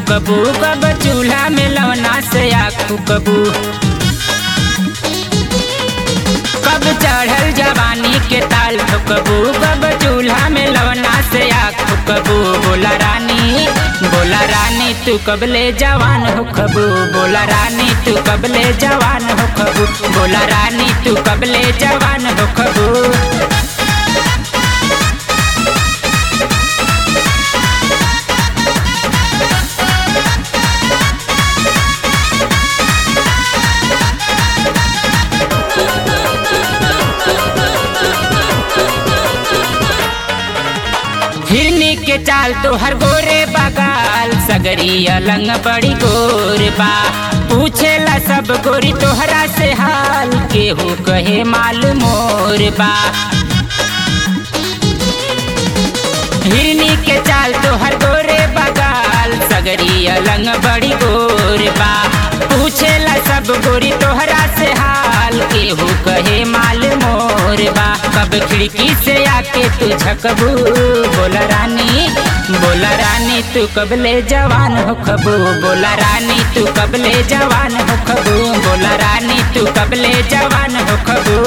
फुकबू कब चूल्हा में लवना से आग फुकबू कब चढ़ल जवानी के ताल ठुकबू कब चूल्हा में लवना से आग फुकबू बोला रानी बोला रानी तू कब ले जवान हो खबू बोला रानी तू कब ले जवान हो खबू बोला रानी तू कब ले जवान हो खबू हिरनी के चाल तो हर गोरे बगाल सगरी अलंग बड़ी गोर बा पूछेला सब गोरी तोहरा से हाल केहू कहे माल मोर बा हिरनी के चाल तो हर गोरे बगाल सगरी अलंग बड़ी गोर बा पूछेला सब गोरी तोहरा से हाल केहू कहे माल मोर बा कब खिड़की से आके तू झकबू बोला रानी बोला रानी तू कब ले जवान हो खबू बोला रानी तू कब ले जवान हो खबू बोला रानी तू कब ले जवान हो खबू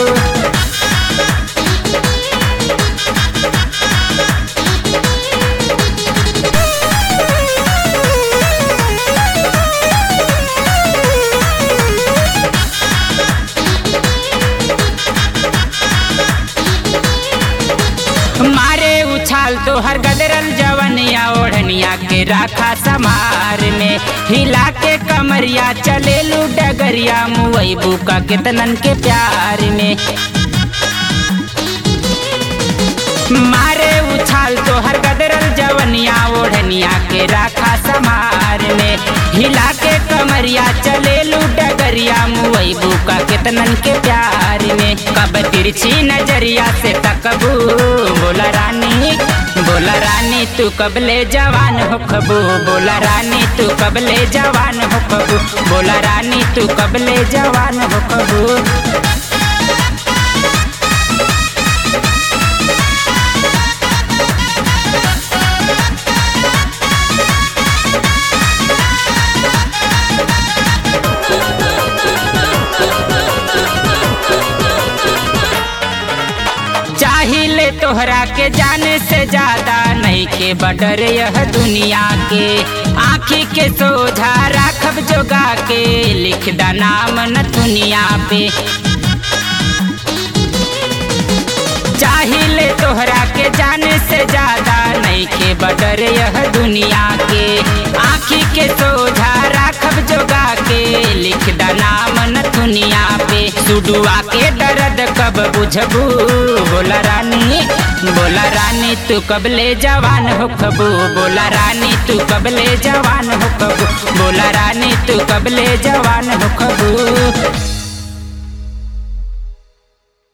मारे उछाल तो हर गदरल जवनिया ओढ़निया के राखा समार में हिला के कमरिया चले लू डगरिया मुई बुका कितनन के प्यार में मारे उछाल तो हर गदरल जवनिया ओढ़निया के राखा समार में हिला के कमरिया चले लू डगरिया मुई बुका कितनन के प्यार में कब तिरछी नजरिया से तकबू बोला रानी बोला रानी तू कब ले जवान हो खबू बोला रानी तू कब ले जवान हो खबू बोला रानी तू कब ले जवान हो खबू चाहिए तोहरा के जाने से ज्यादा नहीं के बडर यह दुनिया के आँखी के सोझा राखब जोगा के लिख दा नाम न दुनिया पे चाहिए तोहरा के जाने से ज्यादा नहीं के बडर यह दुनिया के आँखी के सोझा राखब जोगा के लिख दा नाम न दुनिया पे सुडुआ के दर्द कब बुझबू बोला रानी बोला रानी तू कब ले जवान हो खबू बोला रानी तू कब ले जवान हो खबू बोला रानी तू कब ले जवान हो खबू